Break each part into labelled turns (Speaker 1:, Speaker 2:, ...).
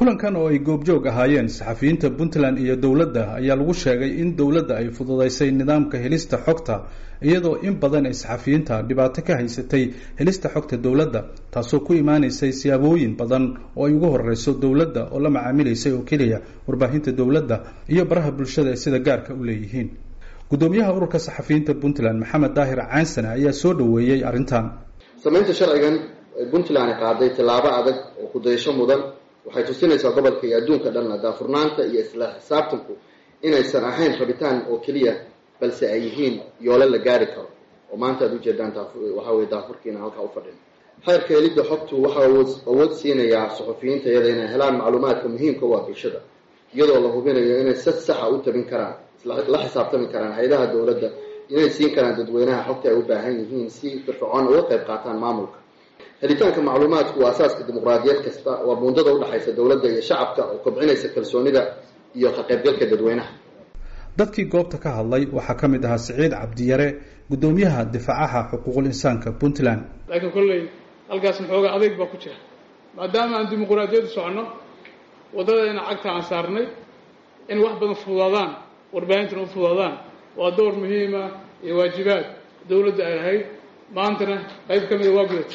Speaker 1: kulankan oo ay goobjoog ahaayeen saxafiyiinta puntland iyo dowladda ayaa lagu sheegay in dowladda ay fududaysay nidaamka helista xogta iyadoo in badan ay saxafiyiinta dhibaato ka haysatay helista xogta dowladda taasoo ku imaanaysay siyaabooyin badan oo ay ugu horeyso dowladda oo la macaamilaysay oo keliya warbaahinta dowladda iyo baraha bulshada ay sida gaarka u leeyihiin gudoomiyaha ururka saxafiyiinta puntland maxamed daahir caansane ayaa soo dhoweeyey arrintan
Speaker 2: samaynta sharcigan ay puntland qaaday tillaabo adag oo kudayasho mudan waxay tusinaysaa gobolka iyo adduunka dhanna daafurnaanta iyo isla xisaabtanku inaysan ahayn rabitaan oo keliya balse ay yihiin yoolo la gaari karo oo maanta aad ujeedaan waxa weye daafurkiina halkaa ufadhin xeerka helidda xogtu waxaa awood siinayaa suxufiyiinta iyada inay helaan macluumaadka muhiimka u ah bulshada iyadoo la hubinayo inay si saxa u tabin karaan la xisaabtami karaan hay-adaha dowladda inay siin karaan dadweynaha xogta ay u baahan yihiin si firfircoon uga qayb qaataan maamulka helitaanka macluumaadku waa asaaska dimuqraadiyad kasta waa buundada udhexaysa dowladda iyo shacabka oo kobcinaysa kalsoonida iyo ka qaybgalka dadweynaha
Speaker 1: dadkii goobta ka hadlay waxaa ka mid ahaa siciid cabdiyare guddoomiyaha difaacaha xuquuqul insaanka puntland
Speaker 3: laakiin kolley halkaas maxoogaa adeyg baa ku jira maadaama aan dimuqraadiyaddu soconno waddadayna cagta aan saarnay in wax badan fududaadaan warbaahintana u fududaadaan waa door muhiima iyo waajibaad dowladda ay lahayd maantana qayb ka mida waa gudata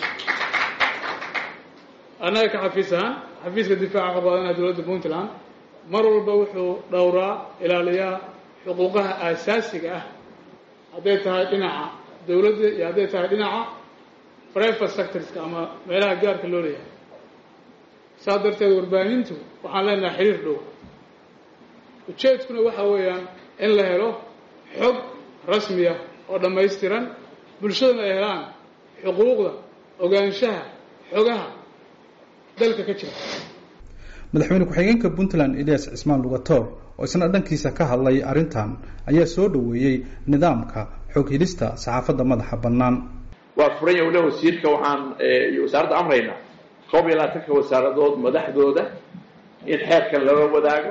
Speaker 3: annaga ka xafiis ahaan xafiiska difaaca qabaadanaha dowladda puntland mar walba wuxuu dhowraa ilaaliyaa xuquuqaha aasaasiga ah hadday tahay dhinaca dowladda iyo hadday tahay dhinaca private sectorska ama meelaha gaarka loo leeyahay saas darteed warbaahintu waxaan leenahay xiriir dhow ujeedkuna waxa weeyaan in la helo xog rasmiya oo dhammaystiran bulshadana ay helaan xuquuqda ogaanshaha xogaha dalka ka jira
Speaker 1: madaxweyne ku-xigeenka puntland elias cismaan lugatoor oo isna dhankiisa ka hadlay arrintan ayaa soo dhoweeyey nidaamka xog helista saxaafadda madaxa bannaan
Speaker 4: waa furan yowle wasiirka waxaan iyo wasaaradda amraynaa koob iyo labaatanka wasaaradood madaxdooda in xeerkan lala wadaago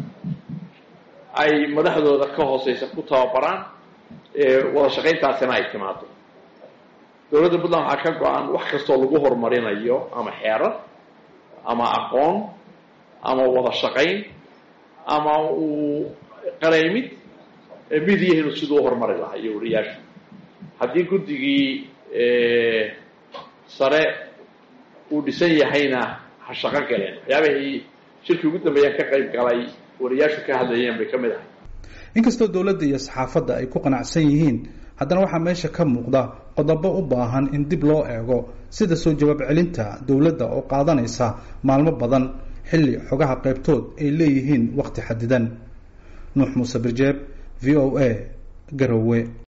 Speaker 4: ay madaxdooda ka hooseysa ku tababaraan wada shaqayntaasina ay timaado dowladda puntland waxaa ka go-an wax kastoo lagu horumarinayo ama xeerar ama aqoon ama wada shaqayn ama uu qaraymid midiyahinu siduu u horumari lahaa iyo wariyaashu haddii guddigii sare uu dhisan yahayna ha shaqo galeen waxyaabahii shirkii ugu dambeeyaan ka qayb galay wariyaashu ka hadlayeen bay ka mid ahay
Speaker 1: inkastoo dowladda iyo saxaafadda ay ku qanacsan yihiin haddana waxaa meesha ka muuqda qodobo u baahan in dib loo eego sida soo jawaab celinta dowladda oo qaadanaysa maalmo badan xilli xogaha qaybtood ay leeyihiin wakhti xadidan nuux muuse birjeeb v o a garowe